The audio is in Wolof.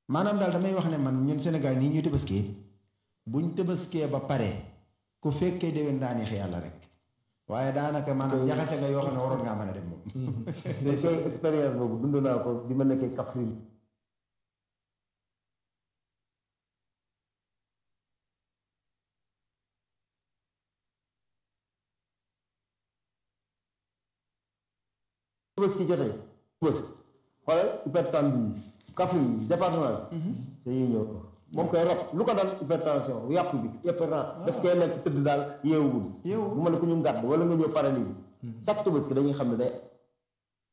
maanaam daal damay wax ne man ñun Sénégal nii ñuy tëbaskee buñ tëbaskee ba pare ku fekkee déwén daa neex yàlla rek waaye daanaka maanaam jaxase nga yoo xam ne waroon ngaa mën a dem moom. mais tey expérience boobu dund naa ko bi ma nekkee Kaffrine Tabaski jotee Tabaski xoolal hypertension bi Kaffrine bi département bi dañuy ñëw moom koy rab lu ko dal hypertension yàpp bi hypertension daf cee nekk tëdd daal yeewul Yeewu. bu ma ne ku ñu ngàdd wala nga ñëw paralysie chaque Tabaski dañuy xam ne day